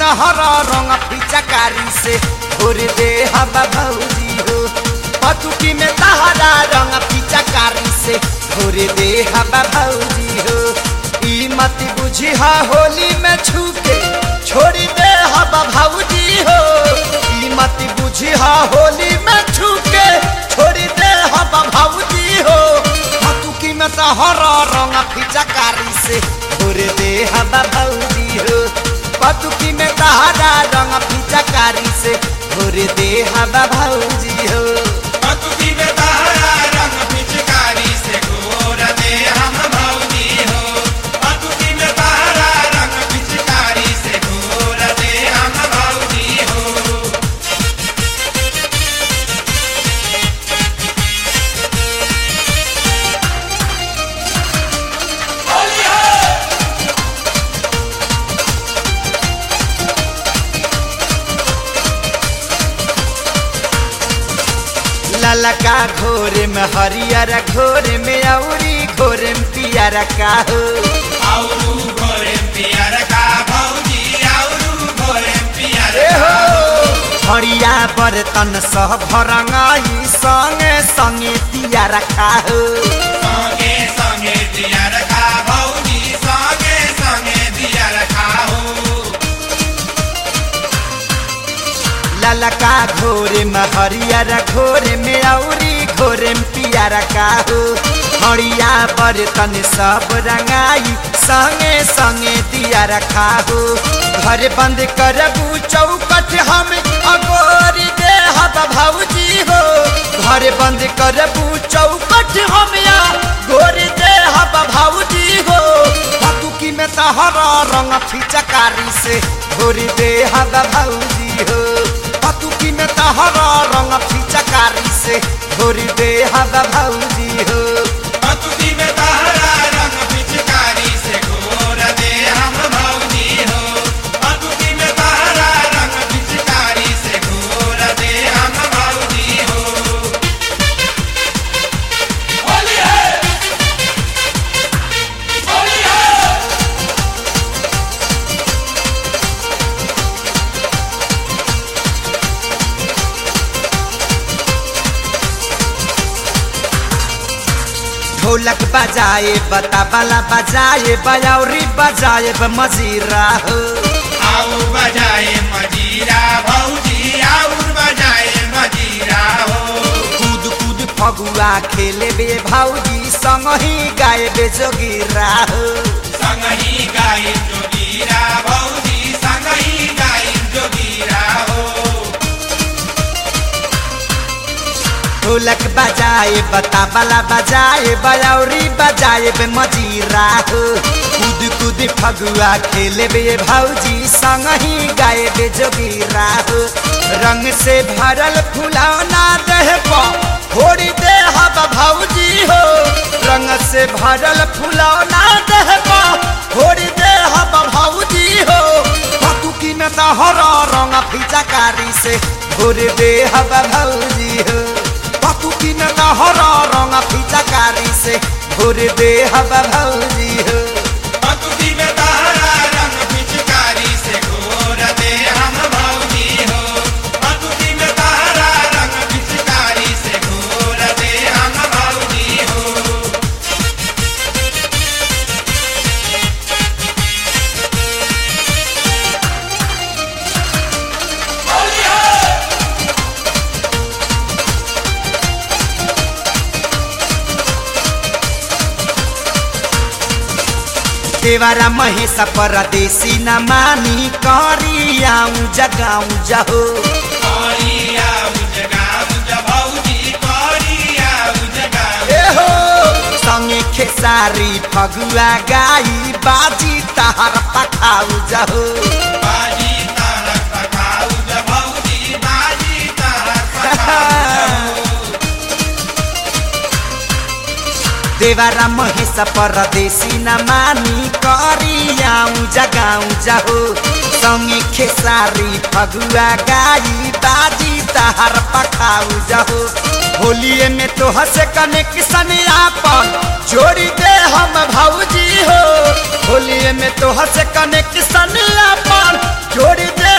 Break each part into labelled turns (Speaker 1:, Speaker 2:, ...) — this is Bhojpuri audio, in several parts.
Speaker 1: तहरा रंग पिचकारी से घोर दे हम भौजी हो पतुकी में तहरा रंग पिचकारी से घोर दे हम भौजी हो ई मत बुझी हा होली में छूके छोड़ी दे हम भौजी हो ई मत बुझी हा होली में छूके छोड़ी दे हम भौजी हो पतुकी में तहरा रंग पिचकारी से घोर दे हम भौजी हो पतुकी में तहरा रंग पिचकारी से घोर दे हम भौजी हो
Speaker 2: पतुकी में तारा रंग पिचकारी से घोर दे हम भौजी हो पतुकी में तारा रंग पिचकारी से घोर दे हम भौजी हो
Speaker 1: ललका घोर में हरियर घोर में औरी घोर में पियर का हो
Speaker 2: आउरू घोरे पियर का भौजी आउरू घोरे पियर
Speaker 1: ए हो हरिया बर्तन सब भरंगाई संगे संगे पियर का हो
Speaker 2: संगे संगे दियर का भौजी संगे संगे दियर खाओ
Speaker 1: ललका घोर में हरियर घोर में औरी घोर में पियर का हो हरिया बर्तन सब रंगाई संगे संगे दिया रखा हो घर बंद करबू चौकट हम अगोरी दे हब भौजी हो घर बंद करबू चौकट हम या गोरी दे हब भौजी हो हतुकी में तहरा रंग फिचकारी से गोरी दे हब भौजी हो हतुकी में तहरा रंग फिचकारी से गोरी दे हब भौजी हो
Speaker 2: पतुकी में तारा रंग पिचकारी से घोर दे हम भौजी हो पतुकी में तारा रंग पिचकारी से घोर दे हम भौजी हो होली है होली है
Speaker 1: ढोलक बजाए बताबला बजाए बयौरी बजाए मजीरा हो
Speaker 2: आउ बजाए मजीरा भौजी आउ बजाए मजीरा हो
Speaker 1: कूद कूद फगुआ खेले बे भौजी संग ही गाए बे जोगिरा हो
Speaker 2: संगही गाई जोगीरा भौजी संगही गाई जोगीरा हो
Speaker 1: ढोलक बजाए बताबला बजाए बयौरी बजाए बे मजीरा हो कूद कूद फगुआ खेले बे भौजी संग ही गाए बे जोगिरा हो रंग से भरल फुलौना देह पर फोड़ी दे हब भौजी हो रंग से भरल फुलौना देह पर फोड़ी दे हब भौजी हो पतुकी में तहरा रंग फिचकारी से घोर दे हब भौजी हो पतुकी में तहरा रंग फिचकारी से घोर दे हब भौजी हो
Speaker 2: पतुकी में तारा रंग पिचकारी से घोर दे हम भौजी हो पतुकी में तारा रंग पिचकारी से घोर दे हम भौजी हो होली है
Speaker 1: देवारा महेश परदेसी न मानी करियाऊ जगाऊ जहो
Speaker 2: करिया उजगा उज भौजी करिया उजगा
Speaker 1: ए हो संगे खेसारी फगुआ गाई बाजी तहर पखाऊ जहो
Speaker 2: बाजी तारक पकाऊ ज भौजी बाजी तारक पकाऊ
Speaker 1: देवारा महेश परदेसी न मानी करियाऊ जगाऊ जहो संगे खेसारी फगुआ गाई बाजी तहर पखाऊ जहो होलिए में तो हसे कनेक्शन आपन जोड़ी दे हम भौजी हो होलिए में तो हसे कनेक्शन आपन जोड़ी दे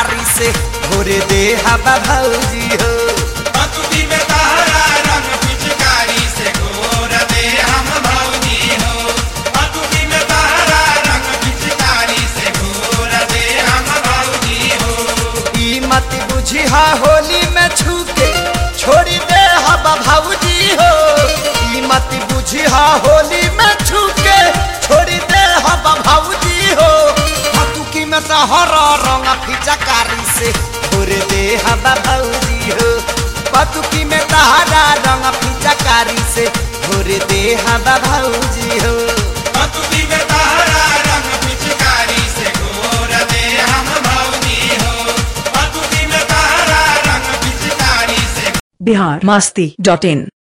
Speaker 1: कारी से घोर दे हवा भौजी हो
Speaker 2: पतुकी में तारा रंग पिचकारी से घोर दे हम भौजी हो पतुकी में तारा रंग पिचकारी से घोर दे हम भौजी हो
Speaker 1: ई मत बुझी हा होली में छूके छोड़ी दे हवा भौजी हो ई मत बुझी हा होली में छूके छोड़ी दे हवा भौजी हो हतुकी में तहरा रंग फिचकारी से घोर दे हवा भौजी हो पतुकी में तहरा रंग फिचकारी से घोर दे हवा भौजी हो
Speaker 2: पतुकी में तारा रंग पिचकारी से घोर दे हम भौजी हो पतुकी में तारा रंग पिचकारी से
Speaker 3: बिहार मस्ती डॉट इन